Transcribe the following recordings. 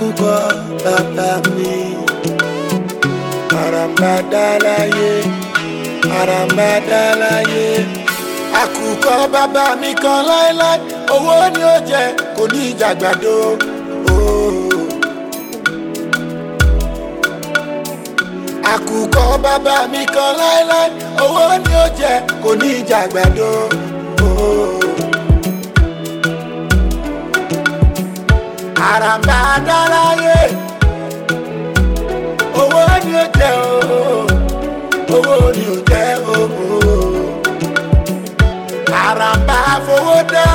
àkùkọ bàbá mi àràmàdà láyé àràmàdà láyé àkùkọ bàbá mi kan láéláé owó ni ó jẹ kò ní ìjàgbàdo. Oh. àkùkọ bàbá mi kan láéláé owó ni ó jẹ kò ní ìjàgbàdo. Oh. àràmbà dáláyé owó ni ó jẹ o owó ni ó jẹ o àràmbà fowó dá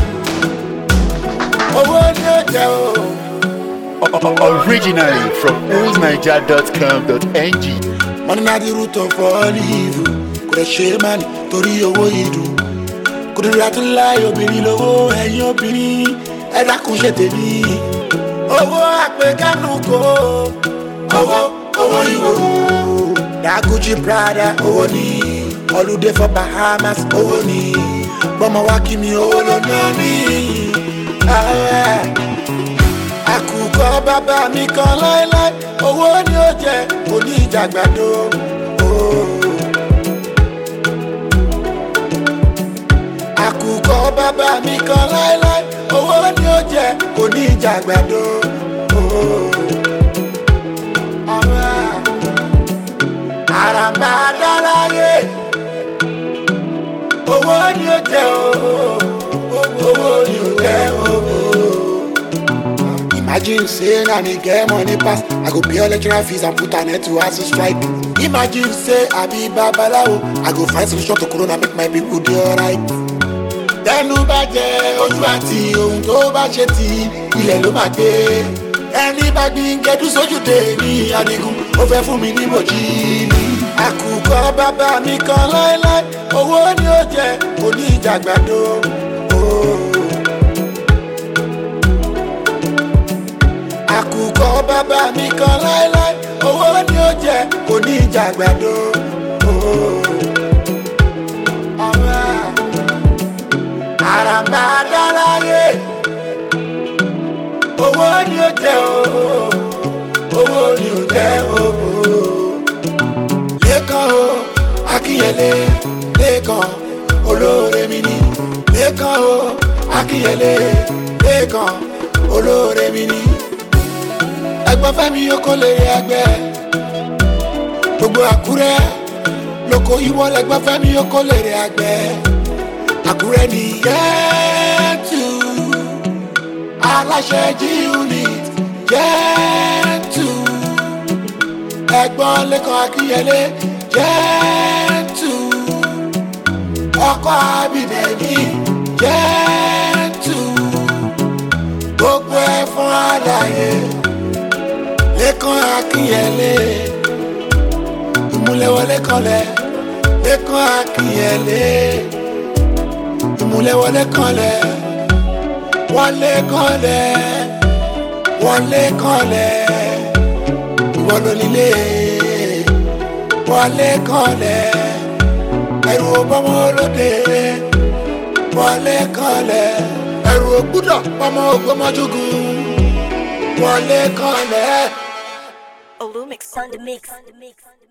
owó ni ó jẹ o. Originally from oldniger.com.ng. money na the root of all evil kò lè ṣe é má ní torí owó ìdùn kò lè ratú láì obìnrin lówó ẹ̀yìn obìnrin ẹ dákun ṣe tèmi owó àpèkánú kò owó owó ìwò daguji prada owó ni holiday for bahamas owó ni gbọmọ wá kí mi owó ló ná ní. Ah, àkùkọ bàbá mi kan láéláé owó ni ó jẹ kò ní ìjàgbàdo. Oh. àkùkọ bàbá mi kan láéláé owó ni ó jẹ kò ní ìjàgbàdo. Oh. Ọ̀rẹ́ àràmbà dáláyé owó ni ó jẹ o owó ni ó jẹ o. Imagine say na me get money pass, I go pay all lecturer fees and put an end to hustle strike. Imagine say I be babalawo, I go find solution to corona make my people dey alright. Tẹnu bá jẹ ojú àti ohun tó bá ṣe ti ilẹ̀ ló máa gbé. Ẹni bá gbin gẹdú sójú dé ní Adigun, ó fẹ́ fún mi ní bòjì ní. Àkùkọ bàbá mi kan láéláé, owó ni ó jẹ, kò ní ìjàgbàdo. Oh. àkùkọ bàbá mi kan láéláé owó ni ó jẹ kò ní ìjàgbàdo. Oh. Ọ̀rẹ́ àràmbà dáláyé owó ni ó jẹ o owó ni ó jẹ o. lẹ́kàn o akínyẹlé lẹ́kàn olóore mi ni lẹ́kàn o akínyẹlé lẹ́kàn olóore mi ni ẹgbọ́n fẹ́mi oko lè rí ẹgbẹ́ gbogbo àkúrẹ́ lóko ìwọ lẹgbọ́n fẹ́mi oko lè rí ẹgbẹ́ àkúrẹ́ ní yẹ́tù aláṣẹ g unit yẹ́tù ẹgbọ́n lẹ́kọ̀ọ́ akínyẹlé yẹ́tù ọkọ̀ abidẹ̀mí yẹ́tù gbogbo ẹ̀ fún àlàyé lẹ́kàn akínyẹlé ìmúlẹ̀wọlé kanlẹ̀ lẹ́kàn akínyẹlé ìmúlẹ̀wọlé kanlẹ̀ wọlé kanlẹ̀ wọlé kanlẹ̀ ìwọlólílé wọlé kanlẹ̀ ẹrù ọgbọmọ olóde wọlé kanlẹ̀ ẹrù ògbúdọ̀ ọmọ ògbọmọjúgùn wọlé kanlẹ̀. Olumix on the mix.